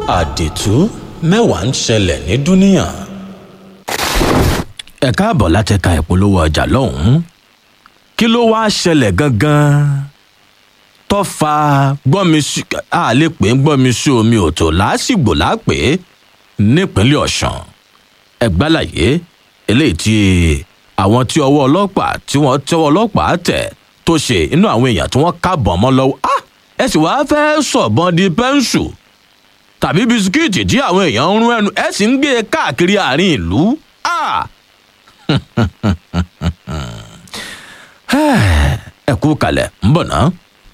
àdìtú mẹ́wàá ń ṣẹlẹ̀ ní dúníyàn. ẹ káàbọ̀ láti ka ìpolówó ọjà lọ́hùn-ún kí ló wáá ṣẹlẹ̀ gangan tó fa gbọ́nmi sí a lè pè é gbọ́nmi sí omi òtò lásìgbò lápè nípínlẹ̀ ọ̀sán ẹgbàláyé eléyìí tí àwọn tí ọwọ́ ọlọ́pàá tí wọ́n tẹ́wọ́ ọlọ́pàá tẹ̀ tó ṣe inú àwọn èèyàn tí wọ́n kábọ̀ mọ́ lọ́wọ́ ah ẹ sì wáá fẹ́ sọ̀bọ̀n di pẹ́ńsù tàbí bisikíìtì tí àwọn èèyàn ń rún ẹnu ẹ sì ń gbé e káàkiri àárín ìlú ah ẹ kú kalẹ̀ ń bọ̀ náà.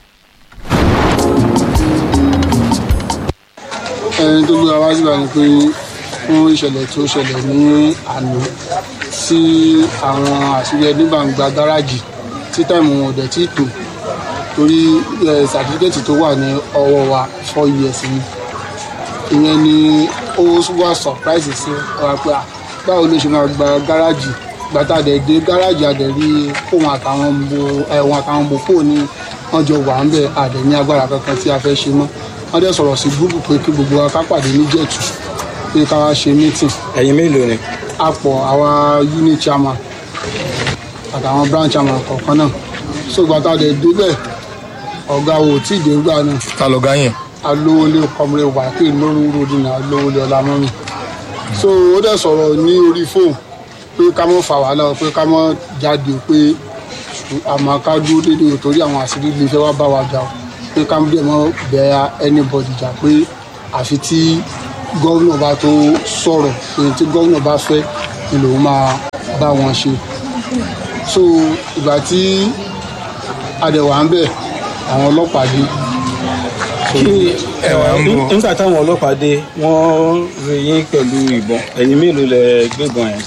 ẹni tó gbé wa síbà ni pé fún ìṣẹ̀lẹ̀ tó ṣẹlẹ̀ ní àná sí àwọn àṣírí ẹni bá ń gba gáràjì tí táìmù wọn ò dẹ̀ tí tò torí sàtífíkẹ́tì tó wà ní ọwọ́ wa four years ni ìyẹn ni ó wá surprise sí wa pé à báwo ló ṣe máa gba gáràjì gbàtà dẹ̀ dé gáràjì àdẹ̀ rí fóun àtàwọn bo ẹ̀wọ̀n àtàwọn bo fóun ni wọ́n jọ wà ń bẹ̀ àdẹ̀ ní agbára kankan tí a fẹ́ ṣe mọ́ wọ́n dẹ̀ sọ̀rọ̀ sí gúrúùpù pé kí gbogbo wa ká pàdé ní jẹ̀tù pé ká wá ṣe meeting ẹ̀yin mélòó ni. a pọ̀ àwa unit chairman àtàwọn branch chairman kọ̀ọ̀kan náà so gbàtà dẹ̀ débẹ̀ ọ̀gá wo tí ì dé gbà náà ta ló ga yẹn. alówólé kọmọlé wákè lórí ròdìnà alówólé ọlámọ́mì so ó dẹ̀ sọ̀rọ̀ ní orí fóònù pé ká mọ́ fà wàhálà pé ká mọ́ jáde pé àmọ́ ká dúró déédéé torí àwọn àṣírí ilé fẹ́ wá bá wa jà o pé ká dẹ̀ mọ́ bẹ anybody jà pé àfi tí gómìnà bá tó sọ̀rọ̀ èyí tí gómìnà bá fẹ́ ni lòun máa bá wọn ṣe so ìgbà tí adẹ̀wà ń bẹ̀ àwọn ọlọ́pàá dé kí ni ẹwà ń bọ. nígbà táwọn ọlọ́pàá dé wọ́n rí yín pẹ̀lú ìbọn ẹ̀yin mélòó lẹ gbébọn yẹn.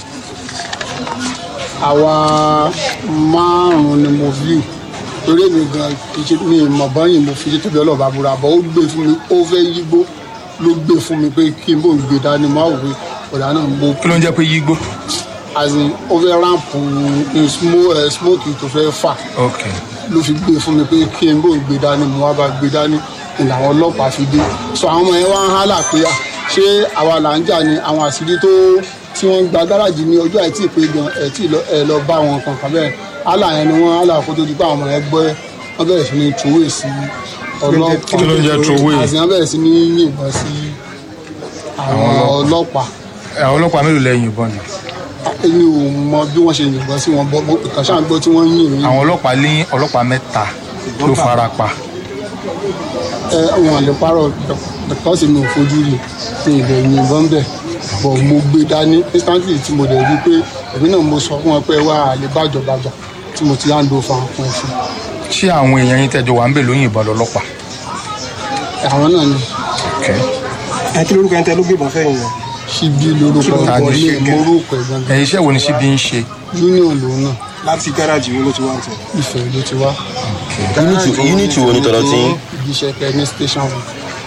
àwa márùn-ún ni mo fi torí mi gan kìí mi mọ̀ báyìí mo fi tóbi ọlọ́ọ̀bá búra bọ́ ó gbé fún mi ó fẹ́ yígbó ló gbé fún mi pé kí n bò ń gbé dání máa wò pé ọ̀dà náà mo kí ló ń jẹ́ pé yígbó. as in ó fẹ́ ráǹpù smoke tó fẹ́ fà ok ló fi gbé fún mi pé kí n bò ń gbé dání mo wá bá gbé dání ìlà àwọn ọlọ́pàá fi dé so àwọn ọmọ yẹn wá ń hálà pé à ṣé àwa là ń jà ní àwọn àṣírí tó tí wọ́n ń gba gáràjì ní ọjọ́ àìtí ìpè gan ẹ̀ tí ẹ lọ bá wọn kankan bẹ́ẹ̀ hálà yẹn ni wọ́n hálà kó tó di pé àwọn ọmọ yẹn gbọ́ wọ́n bẹ̀rẹ̀ sí ní tòwé sí ọlọ́pàá kí ló ń jẹ́ throwaway? àti wọ́n bẹ̀rẹ̀ sí ní yìnbọn sí àwọn ọlọ́pàá àwọn ọlọ́pàá mélòó lẹ́yìn ìbọn ni. èmi ò mọ bí wọ́n ṣe yìnbọn sí wọn bọ́ ìkàn ṣáà ń gbọ́ tí wọ́n ń yìn mí àwọn ọlọ́pàá lé ọlọ́pàá mẹ́ta ló fara pa. ẹ wọn lè parọ́ because mi ò fojú rí mi ì lè yìnbọn bẹ̀ bọ̀ mo gbé dání instantly tí mo dẹ̀ rí pé èmi náà mo sọ fún wọn pé wà á lè bàjọba jà tí mo ti hand over fún ẹ fún ṣé àwọn èèyàn yín tẹjọ wà ń bẹ ló yìnbọn lọ́lọ́pàá. àwọn náà ni Okay. ẹ kí lórúkọ ẹni tẹ ló gbébọn fẹ́yìn yẹn. ṣíbí lórúkọ Ta ni ìbọn ní Ṣíbí? morúkọ ìgbọ̀ngàn ẹ̀yin iṣẹ́ wo ni síbi ń ṣe. union lòun náà láti gáràjì wo ló ti wá ń tẹ. ìfẹ́ ló ti wá. unity wo ni tọ̀dọ̀ tí yín? ìgbésẹ̀ kẹ ní station one.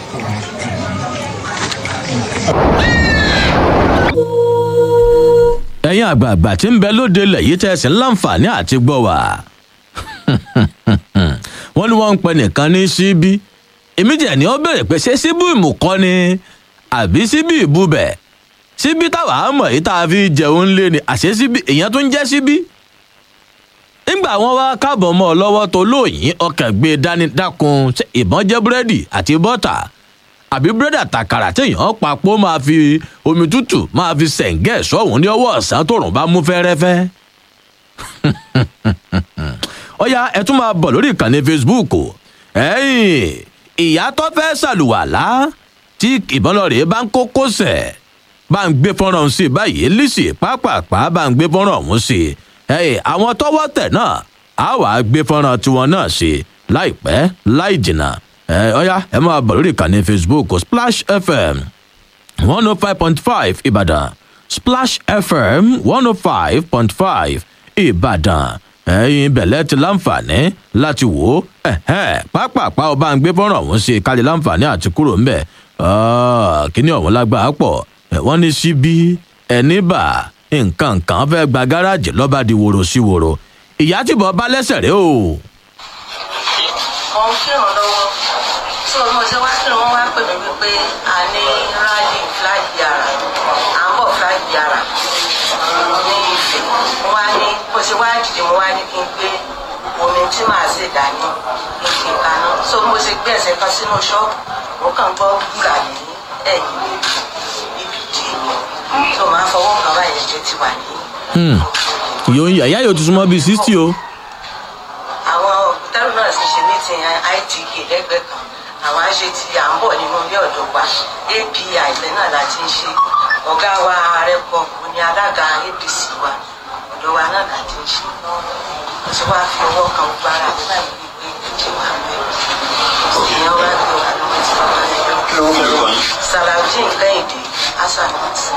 ẹ̀yin àgbààgbà tí ń bẹ lóde ilẹ̀ yìí tẹ̀sí láǹfààní àti gbọ́ wá. wọ́n ní wọ́n ń pẹ nìkan ní síbí èmi jẹ̀ ní ó bèrè pé ṣé síbí ìmùkọ́ ni àbí síbí ìbúbẹ̀ síbí táwa mọ̀ yìí tá a fi jẹun lé ni àṣé síbí èèyàn tó ń jẹ́ síbí. nígbà wọn wá káàbọ̀ mọ́ ọ lọ́wọ́ tó lóyìn ọkàn gbé dání dákun ṣé ìbọn jẹ́ búrẹ́dì àti bọ́tà àbí búrẹ́dì àtàkàrà téèyàn papọ̀ máa fi omi tútù máa fi sẹ̀ǹgẹ̀ sọ́hún ní ọwọ́ ọ̀sán tóòrùn bá mú fẹ́rẹ́fẹ́. ọ̀ya ẹ tún máa bọ̀ lórí ìkànnì facebook ẹ̀yìn ìyá tó fẹ́ ṣàlùwàlá tí ìbọn lọ rèé bá ń kó kósẹ̀ bá ń gbé fọ́nrán sí i báyìí lísì pápápá bá ń gbé fọ́nrán ọ̀hún sí i ẹ̀yìn àwọn tọ́wọ́ tẹ̀ náà á wàá gbé fọ́nrán tiwọn náà sí i láìpẹ́ láì jìnnà ẹ ọ̀ya ẹ máa bọ̀ lórí ìkànnì facebook splash fm one oh five point five ìbàdàn splash fm one oh five point five ìbàdàn ẹyin bẹ̀lẹ̀ ti láǹfààní láti wò ó ẹ̀hẹ́n pápápá ọba ń gbé fọ́nrán ọ̀hún sí i kájí láǹfààní àti kúrò ńbẹ̀ kíní ọ̀hún lágbàá pọ̀ ẹ̀, wọ́n ní síbí ẹni bà nǹkan nǹkan fẹ́ gba gáràjì lọ́ba di wòrò sí wòrò ìyá tìbọn bá lẹ́sẹ̀ rẹ o. mo ń kírun lọ́wọ́ so mo ṣe wá kí wọ́n wá pè mí wípé a ní rally fly yàrá à ń bọ̀ fly yàrá ní ìfẹ́ mo wá ní bó ṣe wá dìde mo wá ní kí n gbé omi tí màá ṣe dání kí n fi kaná so mo ṣe gbé ẹsẹ̀ kan sínú ṣọ́ọ̀bù mo kàn gbọ́ gbúra ní ẹ̀yìn ibi dì í so màá fọwọ́ kan báyìí ẹ̀jẹ̀ ti wà ní. yóò ìyá yóò ti súnmọ́ bíi sixty o. àwọn òkútẹ́rù náà sì ṣe meeting itk lẹ́gbẹ̀ẹ́ kan àwọn àṣẹ tí à ń bọ̀ nínú ilé ọ̀dọ́ wa api àìsàn náà la ti ń ṣe ọ̀gá wa ààrẹ pọ̀ òun ni alága apc wa ọ̀dọ́ wa náà la ti ń ṣe mo ti wá fi ọwọ́ kan gbára mi báyìí wípé ìjì wà mẹ́ ìyẹn wá gbé wa lọ́wọ́ tí wọ́n máa ń yọ. kí ló ń lò yín. salaudeen kẹ́hìndé hasan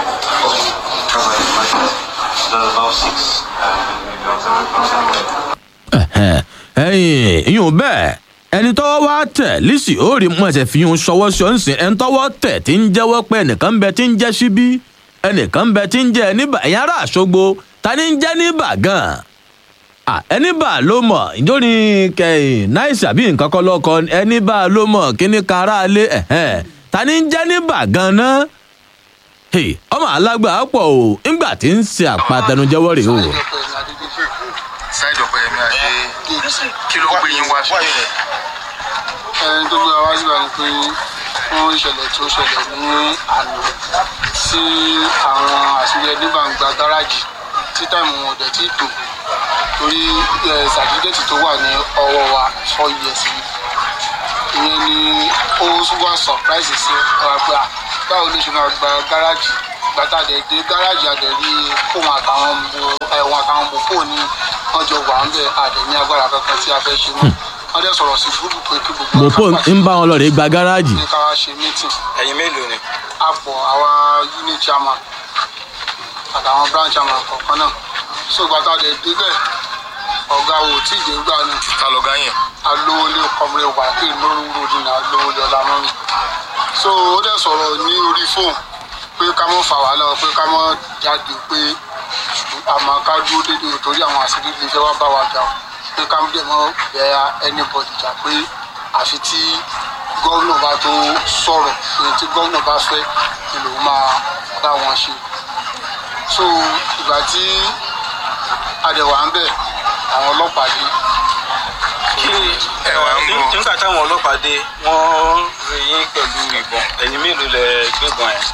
Ẹ̀hẹ̀n, ẹ̀yìn ìyún bẹ́ẹ̀ ẹni tọ́wọ́ wá tẹ̀ lísì ó rí mọ́ ẹsẹ̀ fi hùn ṣọwọ́ sí ọ̀nsìn ẹni tọ́wọ́ tẹ̀ tí ń jẹ́wọ́ pé ẹnìkan ń bẹ tí ń jẹ́ síbí ẹnìkan ń bẹ tí ń jẹ́ níbà ẹ̀yìn ará àṣogbo ta ni ń jẹ́ níbà gan-an Ah, ẹni bá ló mọ̀ ìjóni kẹyìn náìsì àbí nǹkan kọ́ lọ́kọ ẹni bá ló mọ̀ kíní kára lé ẹ̀hẹ́n ta ni ń jẹ́ níbà gan-an Hey, ọmọ alágbà pọ̀ o ńgbà tí ń ṣe àpàtẹnujẹ́wọ́ rèé o. ṣáìdì ọ̀pẹ yẹmi àṣẹ kí ló gbé yín wá sí. ẹni tó gbé wa wá síbà ni pé fún ìṣẹ̀lẹ̀ tó ṣẹlẹ̀ ní àná sí àwọn àṣírí nígbà ń gba gáràjì tí táìmù wọn ò dẹ̀ tí tò torí sàtífíkẹ́tì tó wà ní ọwọ́ wa four years ni ìyẹn ni ó wá surprise sí wa pé à báwo ló ṣe máa gba gáràjì gbàtà dẹ̀ dé gáràjì àdẹ̀rí fóun àtàwọn ẹ̀wọ̀n àtàwọn mọ̀pọ̀ ní wọ́n jọ wà ń bẹ̀ àdẹ̀ ní agbára kankan tí a fẹ́ ṣe mọ́ wọ́n dẹ̀ sọ̀rọ̀ sí gúrúùpù pé kí gbogbo mopo ń bá wọn lọ rèé gba gáràjì. ní ká wá ṣe meeting ẹ̀yin mélòó ni. àpọ̀ àwa unit chairman àtàwọn branch chairman kọ̀ọ̀kan náà so gbàtà dẹ̀ débẹ̀ ọ̀gá wo tí ì dé gbà náà ta lọ gá yẹn. alówólé kọmrẹ wàkè lórúurú ní alówólé ọlámọ́mí so ó dẹ̀ sọ̀rọ̀ ní orí fóònù pé ká mọ́ fà wá lọ pé ká mọ́ jáde pé àmọ́ ká dúró dédé torí àwọn àṣírí ilé iṣẹ́ wa bá wa jà o pé ká dẹ̀ mọ́ bẹ́ẹ̀ anybody jà pé àfi tí gómìnà bá tó sọ̀rọ̀ èyí tí gómìnà bá fẹ́ ni lòun máa bá wọn ṣe so ìgbà tí adẹ̀wà ń bẹ̀ àwọn ọlọ́pàá dé kí ẹ wà ń bọ̀. nígbà táwọn ọlọ́pàá dé wọ́n rí yín pẹ̀lú ìbọn ẹ̀yin mélòó lẹ gbébọn yẹn.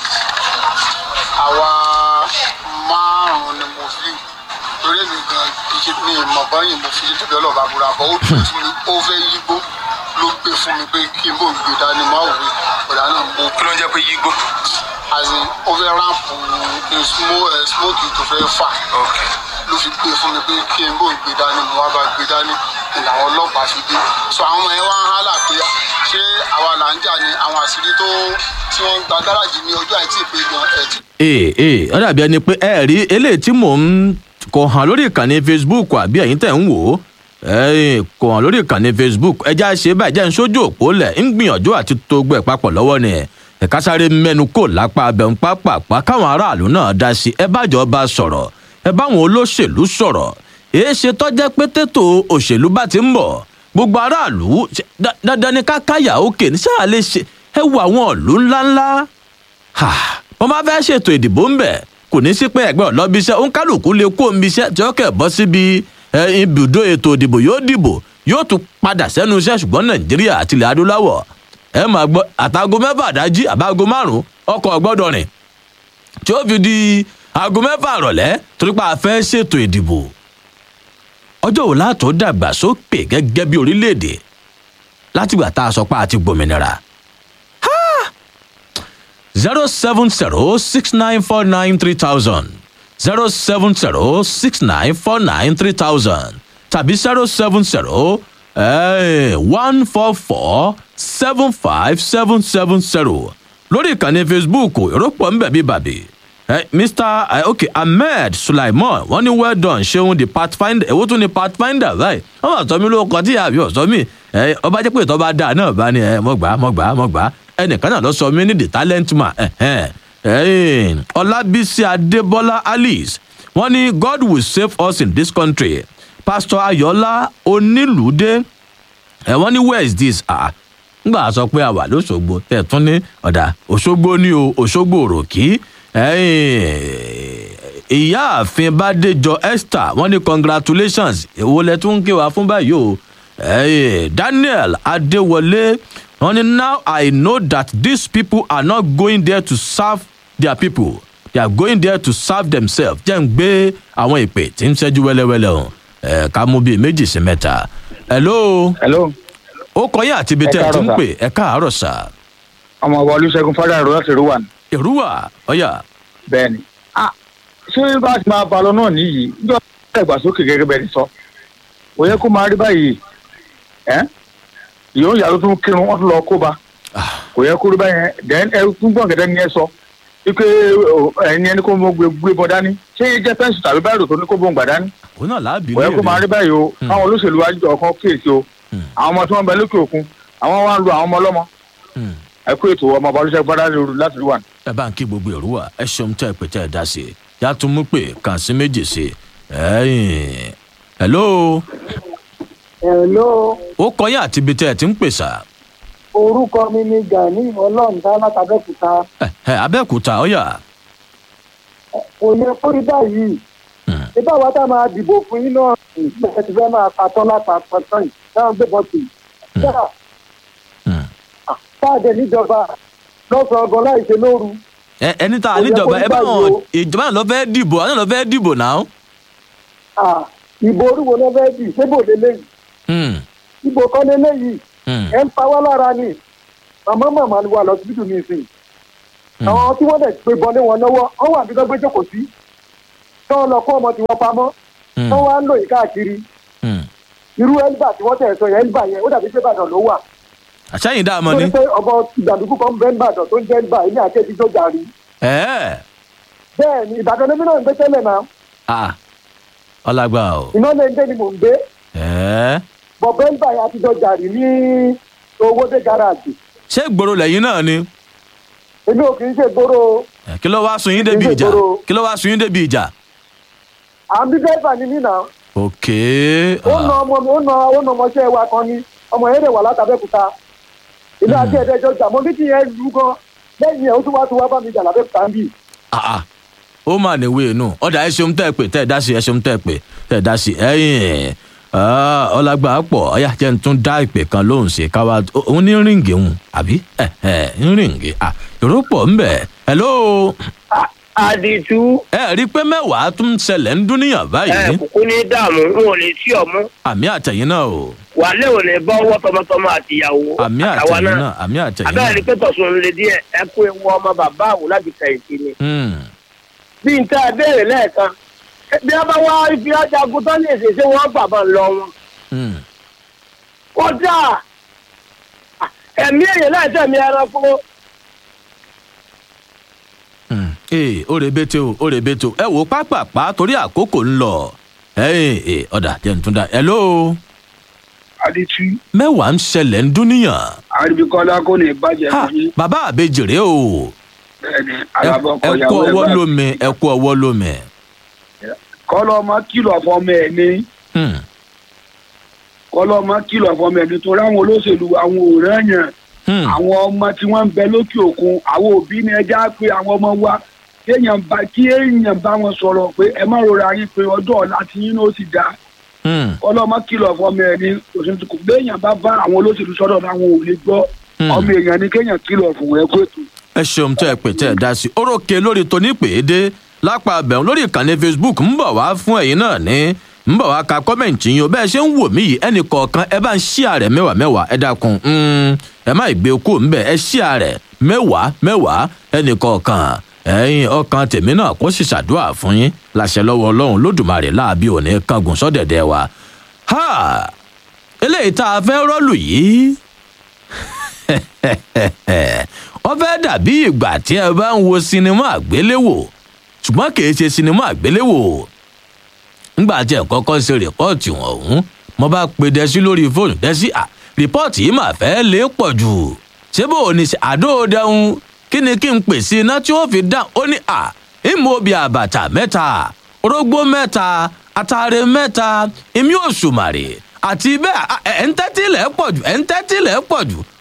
àwa márùn-ún ni mo fi torí mi gan kìí ní ìmọ̀ báyìí mo fi tóbi ọlọ́ba búra bọ́ ó dùn tí ó fẹ́ yígbó ló gbé fún mi pé kí n bò gbé dání má wò ó ọ̀dà náà mo kí ló ń jẹ́ pé yígbó. àti ó fẹ́ ráǹpù ní smoke tó fẹ́ fà ok ló fi gbé fún mi pé kí n bò gbé dání mo wá bá gbé dání ìlà àwọn ọlọ́pàá fi dé so àwọn ọmọ yẹn wá ń hálà pé ṣé àwa là ń jà ní àwọn àṣírí tó tí wọ́n ń gba gáràjì ní ọjọ́ àìtí ìpè gan ẹ̀ tí ee ee ó dàbí ẹni pé ẹ rí eléyìí tí mò ń kò hàn lórí ìkànnì facebook àbí ẹ̀yin tẹ̀ ń wò ó ẹ̀yin kò hàn lórí ìkànnì facebook ẹja ṣe báyìí jẹ́ ń sójú òpó lẹ̀ ń gbìyànjú àti tó gbẹ̀ papọ̀ lọ́wọ́ ni ẹ̀ka sáré mẹ́nu kò lápá abẹ́ ń pápápá káwọn aráàlú náà dá sí ẹ bájọ́ bá sọ̀rọ̀ ẹ báwọn olóṣèlú sọ̀rọ̀ èé ṣe tọ́jẹ́ pé tètò òṣèlú bá ti ń bọ̀ gbogbo aráàlú ṣe- dá- dandan ni ká káyà òkè ní sáà lè ṣe ẹ wo àwọn ìlú ńláńlá Ha, wọ́n bá fẹ́ ṣètò ìdìbò ń bẹ̀ kò ní sí pé ẹgbẹ́ ọ̀lọ́bíṣẹ́ òǹkálùkù lè kó omiṣẹ́ tí ó kẹ̀ bọ́ síbi ẹ, ibùdó ètò ìdìbò yóò dìbò yóò tún padà sẹ́nu iṣẹ́ ṣùgbọ́n nàìjíríà àti ilẹ̀ adúláwọ̀ ẹ máa gbọ́ àtàgò mẹ́fà dájí àbágo márùn-ún ọkọ̀ gbọ́dọ̀ rìn tí ó fi di aago mẹ́fà rọ̀lẹ́ torí pé a fẹ́ ṣètò ìdìbò ọjọ́ wo látò dàgbà sókè gẹ́gẹ́ bí orílẹ̀-èdè látìgbà tá a sọ pé a ti gbòmìnira zero seven zero six nine four nine three thousand zero seven zero six nine four nine three thousand tàbí zero seven zero one four four seven five seven seven zero lórí ìkànnì facebook ìrọ́pọ̀ ńbẹ̀ bí bàbí Eh, mr eh, okay ahmed sulaiman wọn ní well done ṣeun the pathfinder èwo tún ni pathfinder báyìí wọn bá sọ mí lóko tí àbí ọ̀sọ́ mi ẹ ọba jẹ́ pé ìtọ́ bá dáa náà bá ní ẹ mọ̀ gbà mọ̀ gbà mọ̀ gbà ẹnìkan náà lọ sọ mí ní the talent man ẹ̀hẹ́n. ẹ̀yìn ọlábísí adébọlá alice wọn ní god will save us in this country pastor ayọ̀lá onílùdé ẹ wọ́n ní where is this ah ngbà sọ pé a wà lóṣogbo tẹ̀ tún ní ọ̀dà òṣogbo ní o òṣogbo òròkì ìyáàfin bàdéjọ esther wọn ní congratulations èwo lẹ tún ń ké wa fún báyìí o Eh, daniel adéwọlé wọn ní now i know that these people are not going there to serve their people they are going there to serve themselves jẹ́ ń gbé àwọn ìpè tí ń ṣẹ́jú wẹ́lẹ́wẹ́lẹ́ o ẹ̀ ká mú bíi méjì sí mẹ́ta. hello hello ó kọyìn àti ibi tẹ́ ẹ ti ń pè ẹ káàárọ̀ sà. ọmọ ọba olùṣègùn fọdà ìrora ti rúwà ní. ìrúwà ọyà. bẹẹni ah ṣé bá a ti máa ba lọ náà nìyí níjọ ìgbàsókè gẹgẹ bẹẹ ni sọ kò yẹ kó máa rí báyìí ẹ ìyóò yàrá tó ń kírun wọn tún lọ kó ba kò yẹ kó rí báyìí then ẹ tún gbọ́n gẹ́gẹ́ ni ẹ sọ wípé ẹni ẹni kó mọ gbé gbé bọ dání ṣé yẹ jẹ pẹ́ǹsì tàbí báyìí tó ní kó bọ̀ ń gbà dání òun náà láàbì kò yẹ kó máa rí báyìí o káwọn olóṣèlú wájú ọkàn kéèsì o àwọn ọmọ tí wọn bẹ lókè òkun àwọn wá ń lo àwọn ọmọ ọlọmọ ẹ kó ètò ọmọ ọba olùṣègùn fọdà láti rí wà ní. ẹ bá ń kí gbogbo ìrúwà ẹ ṣeun tẹ́ ẹ pè tẹ́ ẹ dá sí i yá tún mú pé kàn sí méjì sí i ẹ̀yìn hello Hello, ó kọyìn àti ibi tẹ́ ẹ ti ń pè sà. orúkọ mi ni Gani Ọlọ́ọ̀dá látàbẹ́kúta. ẹ ẹ abẹ́òkúta ọyà. Kò yẹ kó rí báyìí. Ibà wa tá máa dìbò fún yín náà ìgbésẹ̀ ti fẹ́ máa patọ́ lápapọ̀ tán yìí náà gbé bọ́ọ̀tì. Káàdé níjọba lọ́sàn-án ọgọ́ láì ṣe lóru. ẹ ẹni tá a níjọba ẹ bá wọn ìjọba náà lọ fẹ́ dìbò àwọn náà lọ fẹ́ dìbò náà. Ah, Ìbò orúwo ló fẹ́ dì ṣébò lélẹ́yìí. Ìbò kan lélẹ́yìí. Ẹ ń pa wá lára ni. Màmá màmá ni wà lọ síbítù ní ìsìn. Àwọn tí wọ́n dẹ̀ gbé bọ́ lé wọn lọ́wọ́, wọ́n wà bí wọ́n gbé jókòó sí. Tí wọ́n lọ kó ọmọ tí wọ́n pamọ́. Tí wọ́n wá ń lò yìí káàkiri. Irú ẹ̀lbà tí wọ́n tẹ̀ sọ yẹn ẹ̀lbà yẹn ó dàbí pé Ìbàdàn ló wà. àṣàyìn dá a mọ ni. Torí pé ọmọ ìgbàdúgbò kan bẹ́ẹ̀ ń bàdàn tó ń jẹ́ ẹ̀lbà ilé àkẹ́jì tó jàrí. ẹ Bẹ́ẹ̀ ni Ìbàdàn lèmi náà ń gbé tẹ́lẹ̀ náà. ẹ ọlágbà o. Iná lè ń dé ni mò ń gbé. ẹ Bọ̀ bẹ́ẹ̀lbà yẹn àtijọ́ jàrí ní owó dé gáràjì. ṣé gbòòrò lẹ́yìn náà ni. Èmi ò kì í ṣe gbòòrò Ẹ, kí ló wá sun yín débi ìjà kí ló wá sun yín débi ìjà. à ń bí dẹ́fà ní nínà. ok ó na ọmọ mi ó na ó na ọmọọṣẹ́ wa kan ní ọmọ yẹn lè wà látàbẹ́kúta ilé àti ẹ̀dẹ́jọ́ jà mọ́ bíkì yẹn lù gan lẹ́yìn ẹ̀ ó tún wá tún wá bá mi jà lábẹ́kúta ń bì. ah ah ó mà ní wéé nù ọ̀dà ẹ ṣeun tẹ́ ẹ pè tẹ́ ẹ dá sí ẹ ṣeun tẹ́ ẹ pè tẹ́ ẹ dá sí ẹ̀yìn ọlágbà pọ̀ ọ̀yà jẹ́ n tún dá ìpè kan lóhùn sí káwá òun ní ríǹgì òun àbí ẹ̀ ẹ̀ ń ríǹgì à èrò pọ̀ ń bẹ̀ hello. àdìtú. ẹ rí i pé mẹ́wàá tún ń ṣẹlẹ̀ ń dúníyàn báyìí. ẹ kúkú ní dààmú n ò lè tí ọmú àmì àtẹ̀yìn náà o wàlẹ́ ò ní bọ́wọ́ tọmọtọmọ àtìyàwó àmì àtàwa àtẹ̀yìn náà náà àmì àtẹ̀yìn abẹ́rẹ́ náà. ni pé tọ̀sùn lè díẹ̀ ẹ kú ewu ọmọ bàbá àwò láti kẹ̀yìntì ni. Hmm. bí n tẹ́ ẹ béèrè lẹ́ẹ̀kan bí a bá wá ibi ajagun tán lè ṣe ṣé wọ́n bàbá ń lọ wọn. Hmm. kódà ẹ̀mí èèyàn láì tẹ̀mí ẹranko ee ó rebete o ó rebete o ẹ wò pápápá torí àkókò ń lọ ẹyìn ee ọ̀dà jẹ́ n tún dá hello. adití. mẹ́wàá ń ṣẹlẹ̀ ń dúníyàn. àríbíkọ́lá kò ní bàjẹ́ ha fún yín. bàbá àbejìrè o bẹ́ẹ̀ni ẹ alábọ́kọ̀ ẹ kú ìyàwó ẹ̀ ọwọ́ bá lómi ẹ kú ọwọ́ lómi. kọ́lọ́mọ kìlọ̀ fọmọ ẹ̀ ní Hmm. kọ́lọ́mọ kìlọ̀ fọmọ ẹ̀ ní torí àwọn olóṣèlú àwọn òòràn yẹn àwọn ọmọ tí wọ́n ń bẹ lókè òkun àwọn òbí ni ẹja pé àwọn ọmọ wa kéèyàn bá kí èèyàn bá wọn sọ̀rọ̀ pé ẹ má rora yín pé ọjọ́ ọ̀la tí yín ló sì dáa Hmm. kọ́lọ́mọ kìlọ̀ fọmọ ẹ̀ ní òṣèlú kò béèyàn bá bá àwọn olóṣèlú sọ̀rọ̀ láwọn ò lè gbọ́ Hmm. ọmọ èèyàn ni kéèyàn kìlọ̀ fún ẹ kó ètò ẹ ṣeun tẹ́ ẹ pè tẹ́ ẹ dá sí i orókè lórí tóní pèédé lápá abẹ́hùn lórí ìkànnì facebook ń bọ̀ wá fún ẹ̀yin náà ní ń bọ̀ wá ka kọ́mẹ̀ntì yín o bẹ́ẹ̀ ṣe ń wò mí yìí ẹnì kọ̀ọ̀kan ẹ bá ń ṣí ààrẹ mẹ́wàá mẹ́wàá ẹ dákun mm, ẹ má gbé kú ńbẹ ẹ ṣí ààrẹ mẹ́wàá mẹ́wàá ẹnì kọ̀ọ̀kan ẹ̀yin ọkàn tèmi náà kó sì ṣàdúrà fún yín láṣẹ lọ́wọ́ ọlọ́run lódùmarè láàbí òní kángun sọ́dẹ̀dẹ̀ wa ha eléyìí tá a fẹ́ rọ́ọ̀lù yìí wọ́n fẹ́ dàbí ìgbà tí ẹ bá ń wo sinimá àgbéléwò ṣùgbọ́n kì í ṣe sinimá àgbéléwò ńgbà tí ẹ kọ́kọ́ ṣe rìpọ́ọ̀tì ọ̀hún mo bá pe dẹ́sí lórí fóònù dẹ́sí à rìpọ́ọ̀tì yìí mà fẹ́ lé pọ̀ jù ṣé bó o ní ṣe àdóòdẹ́hun kí ni kí n pè sí iná tí ó fi dá ó ní à ìmọ̀ obì àbàtà mẹ́ta orógbó mẹ́ta àtàrẹ mẹ́ta ìmí òṣùmàrè àti bẹ́ẹ̀ à, ẹ̀ ń tẹ́tí lẹ̀ pọ̀ jù ẹ̀ ń tẹ́tí lẹ̀ pọ̀ jù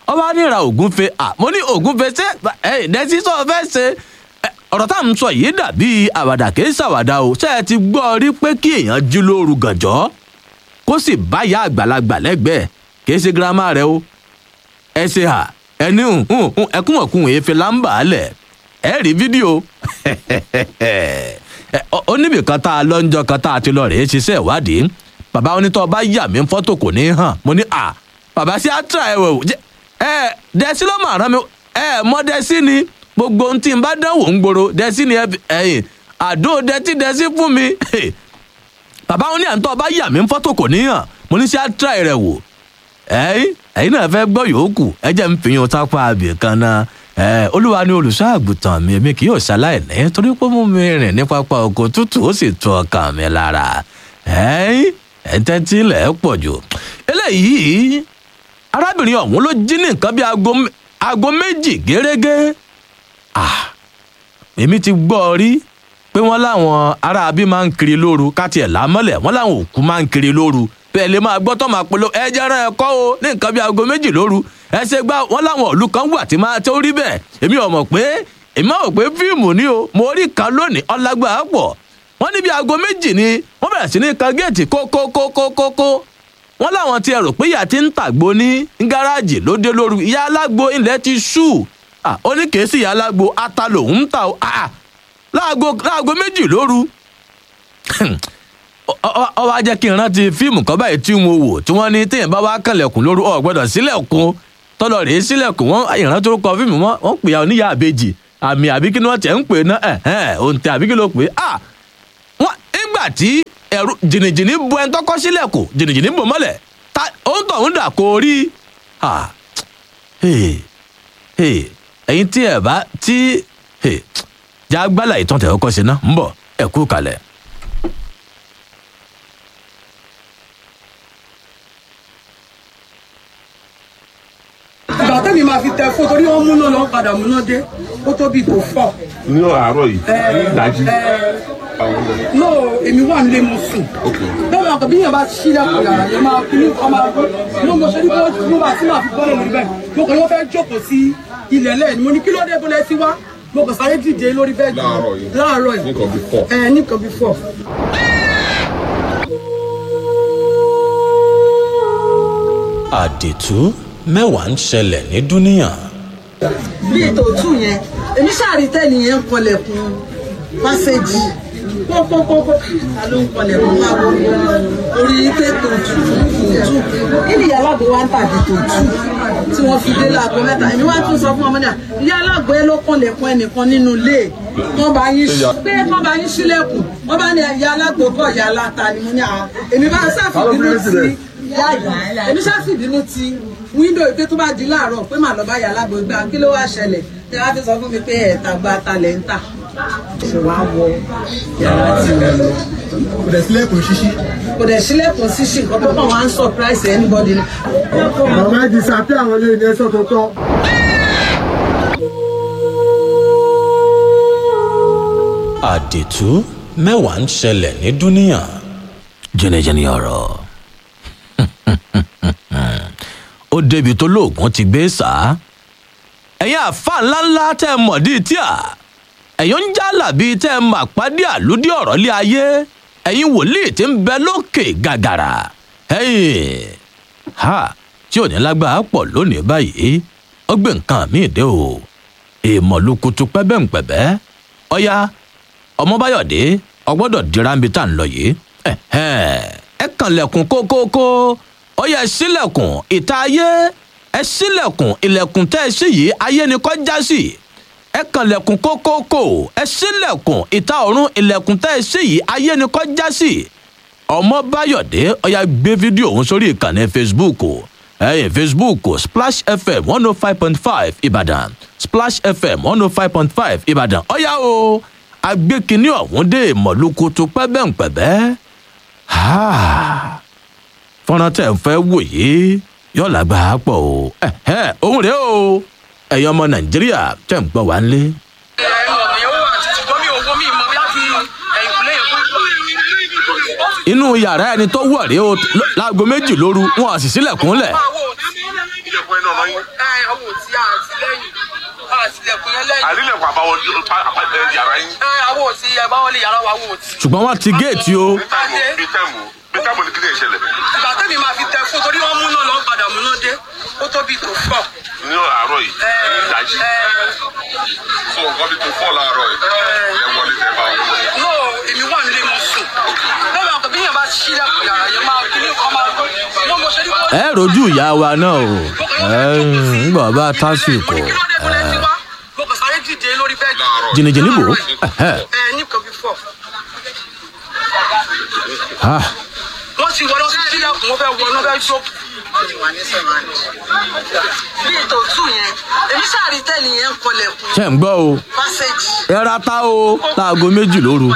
ọba níra ògúnfe à mo ní ògúnfe ṣé ẹ dẹ́sí sọ fẹ́ ṣe ẹ, ọ̀rọ̀ tá à ń sọ yìí dàbí àwàdà kì í ṣàwàdà o ṣé ẹ ti gbọ́ rí pé kí èèyàn jí lóru gànjọ́ kó sì báyà àgbàlagbà lẹ́gbẹ̀ẹ́ kì í ṣe girama rẹ o ẹ ṣe hà ẹni ẹkún ọ̀kun èéfé lámbà á lẹ̀ ẹ rí fídíò ẹ, ọ- ó níbì kan tá a lọ́njọ́ kan tá a ti lọ rèé ṣiṣẹ́ ìwádìí bàbá onítọ̀ bá yà mí fọ́tò kò ní hàn mo ní à bàbá sí àtúrà ẹ wò jẹ ẹ dẹ́sí ló mà rán mi ẹ mọ dẹ́sí ni gbogbo ohun tí n bá dánwò ń gbòòrò dẹ́sí ni ẹ fi- ẹyìn àdó dẹ́tí dẹ́sí fún mi bàbá wọn ní àǹtọ́ bá yà mí fọ́tò kò ní hàn mo ní sí àtúrà rẹ wò ẹyìn ẹyìn náà fẹ́ gbọ́ yòókù ẹ jẹ́ ń fìyàn sápá abì kan náà ẹ olúwa ni olùṣọ́ àgùntàn mi èmi kì yóò ṣaláìní torí pé mú mi rìn ní pápá oko tútù ó sì tu ọkàn mi lára ẹyìn ẹ̀ńtẹ́tí ilẹ̀ ẹ̀ pọ̀ jù eléyìí arábìnrin ọ̀hún ló jí ní nǹkan bíi aago mé- aago méjì gẹ́rẹ́gẹ́ ah èmi ti gbọ́ ọ rí pé wọ́n láwọn aráabí máa ń kiri lóru káti ẹ̀ lámọ́lẹ̀ wọ́n láwọn òkú máa ń kiri lóru bẹ́ẹ̀ lè máa gbọ́ tó máa polo ẹ jẹ́rán ẹ kọ́ o ní nǹkan bíi aago méjì lóru ẹ ṣe gbá wọ́n láwọn òlu kan wà tí máa tó rí bẹ́ẹ̀ èmi ò mọ̀ pé èmi ò pé fíìmù ni o mo rí kan lónìí ọlágbà pọ̀ wọ́n níbi aago méjì ni wọ́n bẹ̀rẹ̀ sí ní kan géètì kókókókókó wọ́n láwọn ti ẹ̀rọ pé ìyá ti ń tàgbo ní gáràjì ló dé lóru ìyá alágbo ilẹ̀ ti ṣú Ah, ó ní kèé sí ìyá alágbo ata lòún ń ta o Ah, láago láago méjì lóru Ọ- ọ ọ wá jẹ́ kí n rántí fíìmù kan báyìí tí mo wò tí wọ́n ní téèyàn bá wá kànlẹ̀kùn lóru ọ̀ gbọ́dọ̀ sílẹ̀kùn tọ́lọ̀ rèé sílẹ̀kùn wọ́n ìrántí orúkọ fíìmù wọn wọ́n pè é oníyà àbejì àmì àbí kí ni wọ́n tẹ̀ ń pè ná ẹ̀hẹ́n òǹtẹ̀ àbí kí ló pè é ah wọ́n nígbà tí ẹ̀rù jìnnìjìnnì bu ẹni tọ́kọ́ sílẹ̀kùn jìnnìjìnnì bò mọ́lẹ̀ ta òun tọ̀ ń dà kó rí ah hey, hey, ẹ̀yin tí ẹ̀ bá tí hey, jágbálà ìtàn tẹ̀ ọkọ̀ sí ná ń bọ̀ ẹ̀ kú kalẹ̀. ìgbà tẹ́mi máa fi tẹ fún torí wọ́n múná lọ padà múná dé ó tó bí tó fọ́. ní àárọ̀ yìí dájú. no èmi wà nílé mo sùn bẹ́ẹ̀ ni àkọ́bí yẹn bá ṣílẹ̀kùn yàrá yẹn máa fi ní ọmọ àgọ́ ní mo ṣe ní bó mo bá tí màá fi bọ́ọ̀lù níbẹ̀ mo kàn yóò fẹ́ jókòó sí ilẹ̀ lẹ́yìn mo ní kí ló dé bó lẹ sí wá mo kàn sáré dìde lórí bẹ́ẹ̀dì Láàárọ̀ yìí. láàárọ̀ yìí nǹkan bí fọ́. ẹ nìkan bí fọ́. àdìtú mẹ́wàá ń ṣẹlẹ̀ ní dúníyàn. bí ètò òtún yẹn èmi ṣáàrí tẹ́ni yẹn ń kọlẹ̀kùn pásẹ́jì pọ́pọ́pọ́pọ́ ta ló ń kọlẹ̀kùn máa wọ orí pé tòótù tòótù kí ni ìyá alágbó wa ń tàbí tòótù tí wọ́n fi dé láago mẹ́ta èmi wá tún sọ fún ọmọdé à ìyá alágbó ẹ ló kọlẹ̀kùn ẹnìkan nínú ilé wọ́n bá yín ṣí- pé wọ́n bá yín sílẹ̀kùn wọ́n bá ní ìyá alágbó kọ̀ ìyá aláta ni mo ní à èmi bá sáfìdínú sí ìyá ìyá èmi sáfìdínú ti wíńdò ìpè tó bá di láàárọ̀ pé màá lọ bá yà lágbo gbà kí ló wá ṣẹlẹ̀ tí wọ́n á fi sọ fún mi pé ẹ̀ta gba talẹ̀ ń tà ṣe wá wọ yàrá tí mo lọ. kò dẹ̀ sílẹ̀kùn ṣíṣí. kò dẹ̀ sílẹ̀kùn ṣíṣí nǹkan tó kàn wá ń surprise anybody ni. màmá ẹ disappear àwọn ilé ilé ẹsọ tó tọ. àdìtú mẹ́wàá ń ṣẹlẹ̀ ní dúníyàn. jẹnẹjẹnẹ ọ̀rọ̀ ó débi tó lóògùn ti gbé sá ẹ̀yin àfa ńláńlá tẹ́ ẹ mọ̀ díì tíà ẹ̀yin ń jálà bíi tẹ́ ẹ mà pàdé àlùdí ọ̀rọ̀ lé ayé ẹ̀yin wòlíì tí ń bẹ lókè gàgàrà ẹ̀yin ha tí ò ní lágbára pọ̀ lónìí báyìí ó gbé nǹkan míì dé o èèmọ̀ ló kutu pẹ́bẹ́ǹpẹ̀bẹ́ ọ̀ya ọmọbáyọ̀dé ọgbọ́dọ̀ dira ń bi tá à ń lọ yìí ẹ̀hẹ́n, ẹ kànlẹ̀kùn kókókó ọyẹ sílẹ̀kùn ìta ayé ẹ sílẹ̀kùn ilẹ̀kùn tẹ́ ẹ sí yìí ayé ni kọ́ já sí ẹ kànlẹ̀kùn kókókó ẹ sílẹ̀kùn ìta ọ̀run ilẹ̀kùn tẹ́ ẹ sí yìí ayé ni kọ́ já sí ọmọbáyọ̀dé ọyà gbé fídíò òun sórí ìkànnì facebook ẹyìn facebook splash fm one oh five point five ìbàdàn splash fm one oh five point five ìbàdàn ọyà o agbékiní ọ̀hún dé mọ̀lúkutu pẹ́bẹ́ǹpẹ̀bẹ́ fọ́nrán tẹ̀ ń fẹ́ wò yìí yóò lágbára pọ̀ o ẹ̀hẹ́n, òun rèé o ẹ̀yin ọmọ nàìjíríà tẹ̀ ń gbọ́ wá ń lé. inú yàrá ẹni tó wọ̀ rèé o ló- láago méjì lóru wọn à sì sílẹ̀kùn lẹ̀. yẹn lẹ́yìn. àrílẹ̀ kò àbáwọ̀ yàrá yín. ẹ àwọn ò ti ẹ bá wọlé yàrá wa wò ó ti. ṣùgbọ́n wọ́n ti géètì o. bí táìmù bí táìmù bí táìmù ní kíni ìṣẹ̀lẹ̀. ìgbà tẹ́mi máa fi tẹ fún torí wọ́n mú náà lọ́ padà mú náà dé ó tó bí tó pọ̀. ní àárọ̀ yìí ìdájí. so nǹkan bí tó fọ́ láàárọ̀ yìí ẹ wọlé tẹ bá wọn. no èmi wà nílé mo sùn lọ́wọ́ àgbà bí yẹn bá ṣílẹ̀kùn yàrá yẹn máa kí ní kọ́ máa gbọ́ wọ́n mo ṣe ní kó. ẹ rojú ìyá wa náà o ń gbọ́ bá tásìkò mo kàn sáré dìde lórí bẹ́ẹ̀dì. jìnnìjìnnì bò ẹ ní nǹkan bí fọ́. ó. wọ́n ti wọ́n lọ sí sílẹ̀kùn wọ́n fẹ́ wọ́n náà fẹ́ jókòó. bí ètò tù yẹn èmi sáré tẹ́lẹ̀ yẹn ń kọlẹ̀kùn ṣe ń gbọ́ o pásẹ̀jì ẹ ra ta o láago méjì lóru.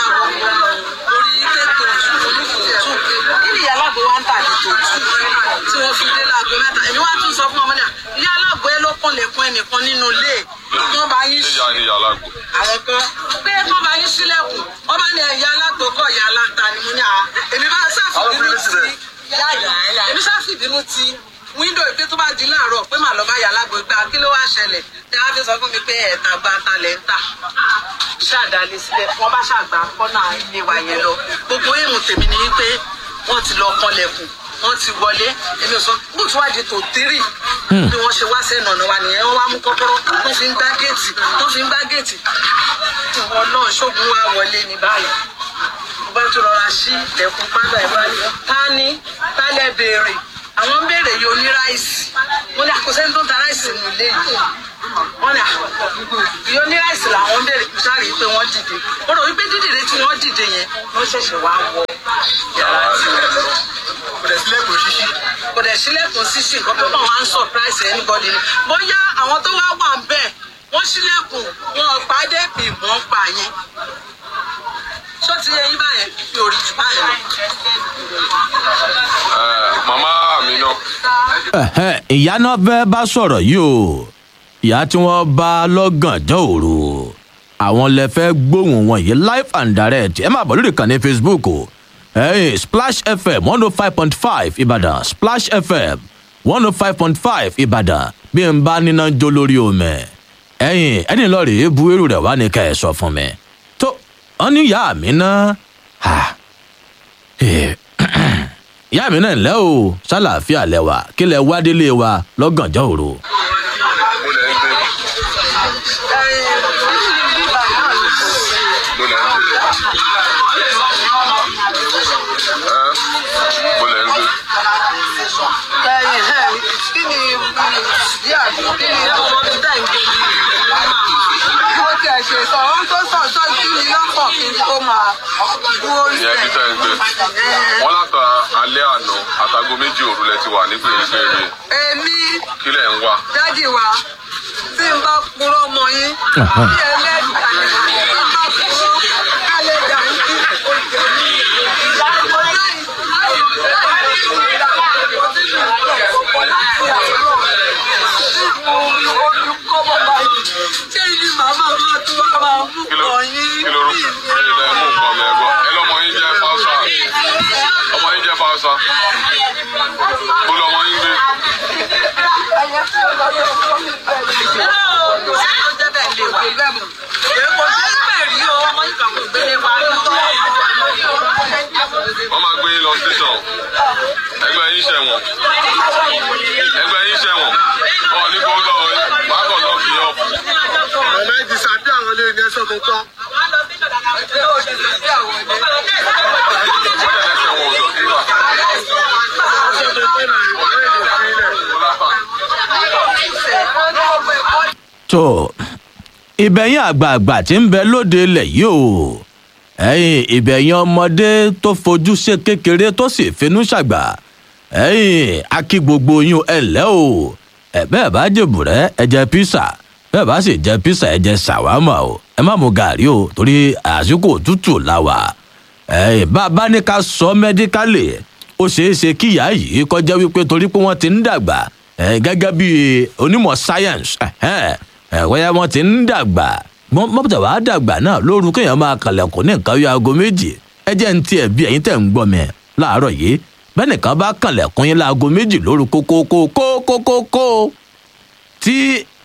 kí ni ìyá alágbó wa ń tà ní tòótù tí wọ́n fi dé láago mẹ́ta èmi wá tún sọ fún ọmọ náà ìyá alágbó ẹ ló kọlẹ̀kùn ẹnìkan nínú ilé wọ́n bá yín ìyá ni ìyá alágbó. àwọn kan pé kọ́ bá yín sílẹ̀kùn wọ́n bá ní ẹ̀yà alágbó kọ́ ìyá aláta ni mo ní à èmi bá sáfìbínú ti yáyà èmi sáfìbínú ti wíńdò ìpè tó bá di láàárọ̀ pé màá lọ bá yà alágbó gbà kí ló wá ṣẹlẹ̀ tí wọ́n fi sọ fún mi pé ẹ̀ta gba talẹ̀ ń tà ṣàdálẹ̀ sílẹ̀ wọ́n bá ṣàgbà kọ́nà ilé wa yẹn lọ gbogbo èèmù tèmi ni wípé wọ́n ti lọ kọlẹ̀kùn wọ́n ti wọlé èmi ò sọ bó tí wàá di tò tírì bí wọ́n ṣe wá sẹ́nu ọ̀nà wa nìyẹn wọ́n wá mú kọ́kọ́rọ́ wọ́n fi ń gbá géètì wọ́n fi ń gbá géètì ìwọ náà ṣógun wa wọlé ní báyìí mo bá tún rọra sí ilẹ̀kùn pátá ìwádìí ta ni ta lẹ béèrè àwọn ń béèrè yìí oní ráìsì wọ́n ní àkọsẹ́ni tó ń ta ráìsì nù ilé yìí wọ́n ní ìyó ní ráìsì làwọn ń béèrè sáré pé wọ́n dìde ó rò wípé dídìde tí wọ́n dìde yẹn wọ́n ṣẹ̀ṣẹ̀ wá wọ yàrá tiwọn kò dẹ̀ sílẹ̀kùn ṣíṣí kò dẹ̀ sílẹ̀kùn ṣíṣí nǹkan tó kàn wá ń surprise anybody ni bóyá àwọn tó wá wà ń bẹ̀ wọ́n sílẹ̀kùn wọn pàdé ìmọ̀ ń pa yẹn ṣó ti yẹ yín báyẹn fi òrì jù báyẹn lọ. màmá mi náà. Ẹ̀hẹ́, ìyá náà fẹ́ bá sọ̀rọ̀ yìí o ìyá tí wọ́n bá lọ́gànjọ́ òru àwọn lè fẹ́ gbóhùn wọn yìí live and direct ẹ máa bọ̀ lórí ìkànnì facebook o ẹ̀yìn splash fm one oh five point five ìbàdàn splash fm one oh five point five ìbàdàn bí n bá níná jó lórí omi ẹ̀yìn ẹni lọ́ọ́ rèé bu irú rẹ̀ wá ní ká ẹ̀ sọ fún mi tó wọn ní ìyá mi náà ìyá mi náà ńlẹ́ o ṣàlàáfíà lẹ́wà kí lẹ wá délé wa lọ́gànjọ́ òru. Ẹyin ẹ kí ni ìdí àbí kí ni ọmọ mi dá ìgbé mi? Mo ti ẹ̀ ṣe sọ, ohun tó sọ sọ kí ni lọ́pọ̀ kí n tó máa dúró ìyẹn bí tẹ́ ń gbé wọ́n látà alẹ́ àná àtàgò méjì òru lẹ ti wà ní gbèrègbèrè Èmi kí lẹ̀ ń wá. dádì wa tí n bá purọ́ mọ yín bí ẹlẹ́dàá ni n bá purọ́ ẹlẹ́dàá yín kí o jẹ mí. Ṣé ibi màmá máa tún wá máa mú kàn yín? kí ló rú ẹ lẹ mú nǹkan mi ẹgbọ́ ẹ lọ́mọ yín jẹ́ fáwọ́sà ọmọ yín jẹ́ fáwọ́sà bó lọ́mọ yín gbé. wọ́n máa gbé yín lọ station ẹgbẹ́ yín ṣẹ̀wọ̀n ẹgbẹ́ yín ṣẹ̀wọ̀n ọ̀ ní kó lọ wàá kàn lọ kì í ọ̀pù. ọ̀nà ìdìsàbí àwọn ilé ní ẹsẹ̀ tó tọ́. tó ìbẹ̀yìn àgbààgbà tí ń bẹ lóde ilẹ̀ yìí o ẹ̀yìn ìbẹ̀yìn ọmọdé tó fojú ṣe kékeré tó sì finú ṣàgbà ẹ̀yìn akí gbogbo yín ẹ lẹ́ o ẹ bẹ́ẹ̀ bá jèbùrẹ́ ẹ jẹ písà bẹ́ẹ̀ bá sì jẹ písà ẹ jẹ ṣàwámà o ẹ má mu gàrí o torí àsìkò òtútù la wà ẹ̀yìn bá a bá ní ká sọ mẹ́díkálì ó ṣeé ṣe kíyà yìí kọjá wípé torí pé wọ́n ti ń dàgbà ẹ̀ gẹ́gẹ́ bí onímọ̀ science ẹ̀wẹ́yà wọn ti ń dàgbà mọ́tò wàá dàgbà náà lóru kéèyàn máa kàlẹ̀kùn ní nǹkan yóò aago méjì ẹ jẹ́ ń tiẹ̀ bí ẹ̀yin tẹ̀ ń gbọ́ mi láàárọ̀ yìí bẹ́ẹ̀ nìkan bá kàlẹ̀kùn yín láago méjì lóru kókókókókókó tí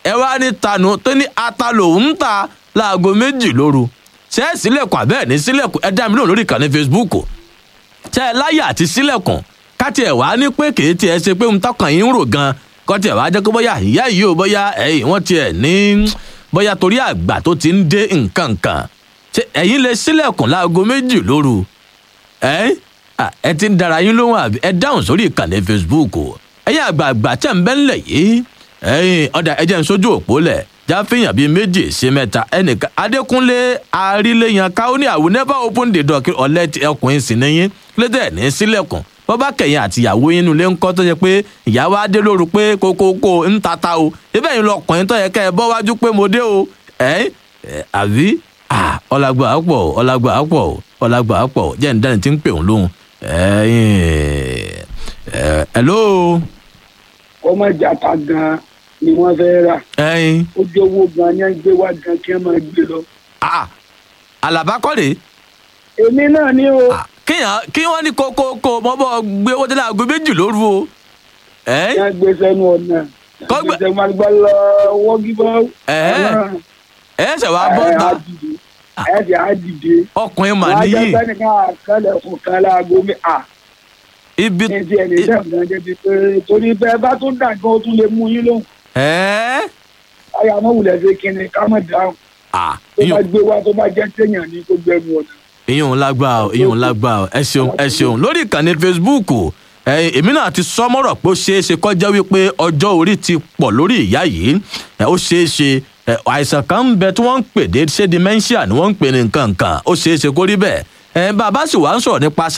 ẹ wá ní tanu tó ní ata lòun ń ta láago méjì lóru ṣé ẹ sílẹ̀kùn àbẹ́ẹ̀ ní sílẹ̀kùn ẹ dá mi lóhùn lórí ìkànnì facebook ṣé ẹ láyà àti sílẹ̀kùn káti ẹ̀ wá ní pé kèé tiẹ̀ ṣe pé ń tọkàn yín ń rò gan kọ́tí ẹ̀ wá jẹ́ pé bóyá ìyá yìí ò bóyá ẹ̀yìn wọ́n tiẹ̀ ní bóyá torí àgbà tó ti ń dé nǹkan kan ṣé ẹ̀yin lè sílẹ̀kùn láago méjì lóru ẹ̀ ẹ ti ń dara yín lóhùn àbí ẹ dáhùn sórí ìkànnì facebook ẹ̀yin àgbààgbà tẹ̀ ń bẹ́ ńlẹ̀ yìí ẹ̀yin ọ̀dà ẹ̀jẹ̀ ń sójú òpó lẹ̀ jáfẹ́yàn bíi méjì sí mẹ́ta ẹnìkan adékúnlé aríléyan káwọn ní àwọn never open the door kí ọ̀lẹ́ ti ọkùnrin sì níyìn lédè ní sílẹ̀kùn bọ́ bá kẹ̀yìn àtìyàwó yín nulẹ̀ ń kọ́ tó yẹ pé ìyàwó adé lóru pé kókókó ń tata o ibẹ̀ yìí lọkùnrin tó yẹ kẹ́ ẹ bọ́ wájú pé mo dé o ẹ̀ àbí ọ̀làgbà àpọ̀ ọ̀làgbà àpọ̀ ọ̀làgbà àpọ̀ jẹ́ ǹdẹ́ni tí ń pè òun lóhùn ẹ̀yìn hello. ọmọ ìjàta gan ni wọn fẹẹ rà. ẹyin. ó jẹ owó gan ni wọn gbé wá gan kí wọn máa gbé lọ. àlàbá kọ́ rèé. èmi náà ni o. kíyàn kí wọ́n ní kókókó mọ́ bọ́ gbé owó tẹ́lẹ̀ aago méjì lóru o. kí wọ́n gbé sẹ́nu ọ̀nà. kọ́gbẹ́ kí wọ́n gbé lọ wọ́gí bọ́. ẹ ṣe wàá bọ́ ta. ẹ ṣe á dìde. ọkùnrin mà níyì. wọ́n á jẹ́ sẹ́nìkan àkàlẹ̀ fún kan láago mi ibi ní ti ẹni iṣẹ́ ìgbà débi pé torí bẹ́ẹ̀ bá tún dà gan ó tún lè mú yín lóhùn. ayé àmọ́ wulẹ̀ ṣe kinní ká mọ̀ dáhùn. tó bá gbé wá tó bá jẹ́ téèyàn ní kó gbẹ́nu ọ̀nà. ìyóhun lágbá o ìyóhun lágbá o ẹ ṣeun ẹ ṣeun lórí ìkànnì facebook èmi náà ti sọ mọ́rọ̀ pé ó ṣeé ṣe kọjá wípé ọjọ́ orí ti pọ̀ lórí ìyá yìí ó ṣeé ṣe àìsàn kan ń bẹ tí wọ́n ń pè dé ṣé dementia ni wọ́n ń pè ní nǹkan kan ó ṣeé ṣe kó rí bẹ́ẹ̀ bàbá sì wá ń sọ̀rọ̀ nípa